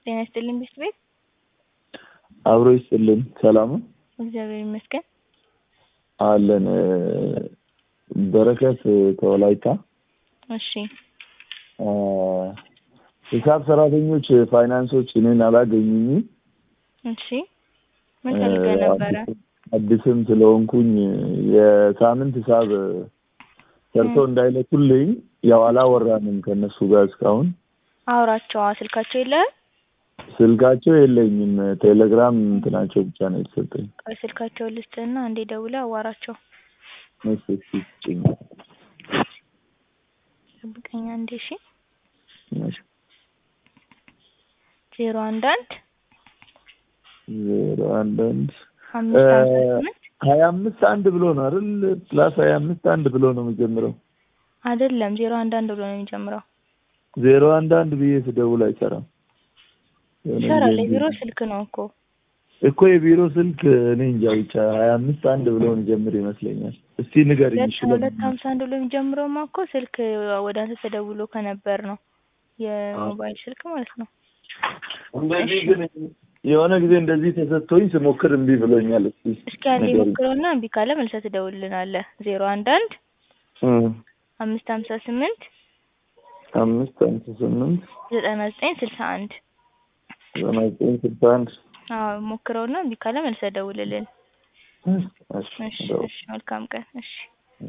ጤና ይስጥልኝ ብስት ቤት አብሮ ይስጥልን። ሰላም ነው? እግዚአብሔር ይመስገን። አለን በረከት ከወላይታ እሺ ሂሳብ ሰራተኞች ፋይናንሶች እኔን አላገኙኝም። እሺ ምን ፈልገህ ነበረ? አዲስም ስለሆንኩኝ የሳምንት ሂሳብ ሰርቶ እንዳይለኩልኝ ያው አላወራንም ከእነሱ ጋር እስካሁን። አውራቸዋ ስልካቸው የለህም? ስልካቸው የለኝም። ቴሌግራም እንትናቸው ብቻ ነው የተሰጠኝ። ቆይ ስልካቸውን ልስጥህና አንዴ ደውለህ አዋራቸው። እሺ እሺ ስጭኝ። ጠብቀኝ አንዴ እሺ። እሺ ዜሮ አንድ አንድ ዜሮ አንድ አንድ አምስት ሀምሳ ስምንት ሀያ አምስት አንድ ብሎ ነው አይደል? ፕላስ ሀያ አምስት አንድ ብሎ ነው የሚጀምረው። አይደለም ዜሮ አንድ አንድ ብሎ ነው የሚጀምረው። ዜሮ አንድ አንድ ብዬ ስደውል አይሰራም። የሆነ ይሰራል። ጊዜ የቢሮ ስልክ ነው እኮ። እኮ የቢሮ ስልክ እኔ እንጃ ብቻ ሀያ አምስት አንድ ብሎ የሚጀምር ይመስለኛል። እስቲ ንገሪኝ። ሁለት እሺ ሁለት ሀምሳ አንድ ብሎ የሚጀምረውማ እኮ ስልክ ወደ አንተ ተደውሎ ከነበር ነው የሞባይል ስልክ ማለት ነው። እንደዚህ ግን የሆነ ጊዜ እንደዚህ ተሰጥቶኝ ስሞክር እምቢ ብሎኛል። እስቲ እስኪ አንዴ ንገሪኝ። ሞክረውና እምቢ ካለ መልሰህ ትደውልልናለህ። ዜሮ አንድ አንድ እም፣ አምስት ሀምሳ ስምንት አምስት አምስት ስምንት ዘጠና ዘጠኝ ስልሳ አንድ ዘጠና ዘጠኝ ስልሳ አንድ አዎ ሞክረውና እምቢ ካለ መልሰህ ደውልልን። እሺ እሺ ደውል። እሺ መልካም ቀን። እሺ